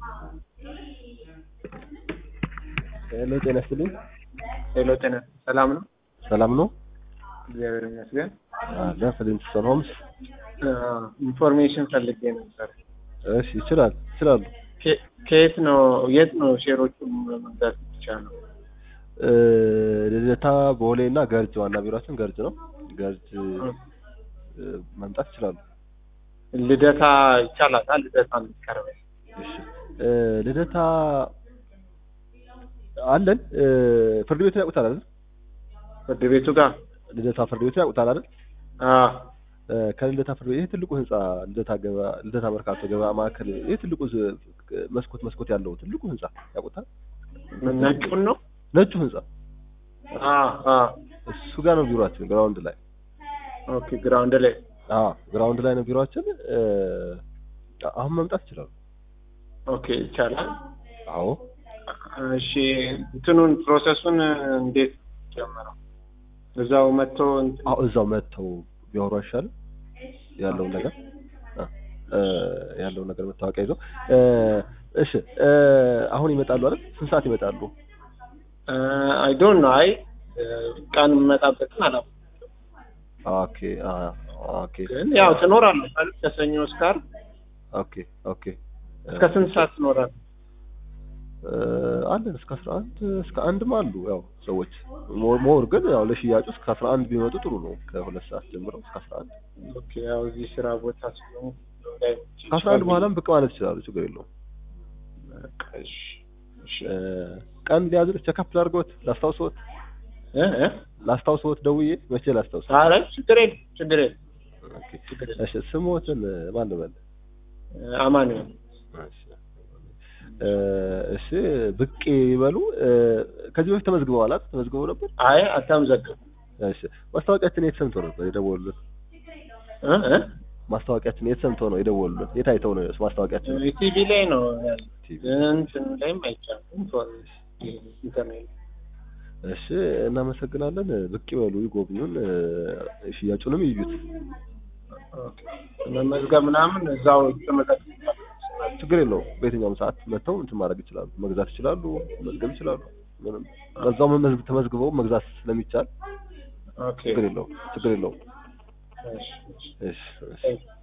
ሄሎ ጤና ይስጥልኝ። ሄሎ ጤና ሰላም ነው? ሰላም ነው? እግዚአብሔር ይመስገን። አለ ፍሊንትስቶን ሆምስ። ኢንፎርሜሽን ፈልጌ ነበር። እሺ ይችላል ይችላሉ። ከ- ከየት ነው የት ነው ሼሮቹን መግዛት ይቻላል? እ፣ ልደታ ቦሌ እና ገርጅ ዋና ቢሮችን ገርጅ ነው። ገርጅ እ፣ መምጣት ይችላሉ። ልደታ ይቻላል? ልደታ የሚቀርበኝ እሺ እ፣ ልደታ አለን እ፣ ፍርድ ቤቱን ያውቁታል አይደል? ፍርድ ቤቱ ጋር ልደታ ፍርድ ቤቱን ያውቁታል አይደል? አዎ። እ፣ ከልደታ ፍርድ ቤት ይሄ ትልቁ ህንጻ ልደታ ገበያ ልደታ መርካቶ ገበያ ማዕከል ይሄ ትልቁ ዝ- መስኮት መስኮት ያለው ትልቁ ህንጻ ያውቁታል? ነጩን ነው? ነጩ ህንጻ አዎ አዎ። እሱ ጋር ነው ቢሮአችን ግራውንድ ላይ ኦኬ ግራውንድ ላይ አዎ ግራውንድ ላይ ነው ቢሮአችን እ፣ አሁን መምጣት ይችላሉ ኦኬ ይቻላል። አዎ እሺ እንትኑን ፕሮሰሱን እንዴት ጀመረው? እዛው መጥቶ እንትን- አዎ እዛው መጥተው ቢያወሩ አይሻልም ያለውን ነገር እ፣ እ፣ ያለውን ነገር መታወቂያ ይዘው እ፣ እሺ እ፣ አሁን ይመጣሉ አይደል ስንት ሰዓት ይመጣሉ አይ ዶንት ኖ አይ ቀን የምመጣበትን አላውቅም። ኦኬ አ ኦኬ ግን ያው ትኖራለህ አይደል? ከሰኞ እስከ ዓርብ ኦኬ ኦኬ እ፣ እስከ ስንት ሰዓት ትኖራለህ? እ፣ አለን እስከ 11 እስከ አንድም አሉ ያው ሰዎች ሞር ሞር ግን ያው ለሽያጩ እስከ 11 ቢመጡ ጥሩ ነው ከሁለት ሰዓት ጀምሮ እስከ 11 ኦኬ ያው እዚህ ስራ ቦታ ስለሆንኩ ከአስራ አንድ በኋላም ብቅ ማለት ይችላሉ ችግር የለውም በቃ እሺ እሺ እ፣ ቀን ሊያዝር ቸካፕ ላድርጎት ላስታውሶት እ እ ላስታውሶት ደውዬ መቼ ላስታውስ ኧረ ችግር የለም ችግር የለም ኦኬ ችግር የለም እሺ ስሞትን ማን ልበል አማኑኤል እሺ እ፣ እሺ ብቅ ይበሉ እ፣ ከዚህ በፊት ተመዝግበዋል አይደል ተመዝግበው ነበር አይ አታምዘግብ እሺ ማስታወቂያችን የት ሰምተው ነበር የደወሉልን እ እ ማስታወቂያችን የት ሰምተው ነው የደወሉልን የት አይተው ነው ማስታወቂያችን ቲቪ ላይ ነው ያለው ቲቪ እንትን ላይም አይቻልም ኢንተርኔት እሺ እናመሰግናለን ብቅ ይበሉ ይጎብኙን እ፣ ሽያጩንም ይዩት ኦኬ መመዝገብ ምናምን እዛው ተመዘግብ ችግር የለውም በየትኛውም ሰዓት መጥተው እንትን ማድረግ ይችላሉ መግዛት ይችላሉ መዝገብ ይችላሉ ምንም በዛው መመዝግ ተመዝግበው መግዛት ስለሚቻል ኦኬ ችግር የለውም ችግር የለውም እሺ እሺ እሺ እሺ Thank you.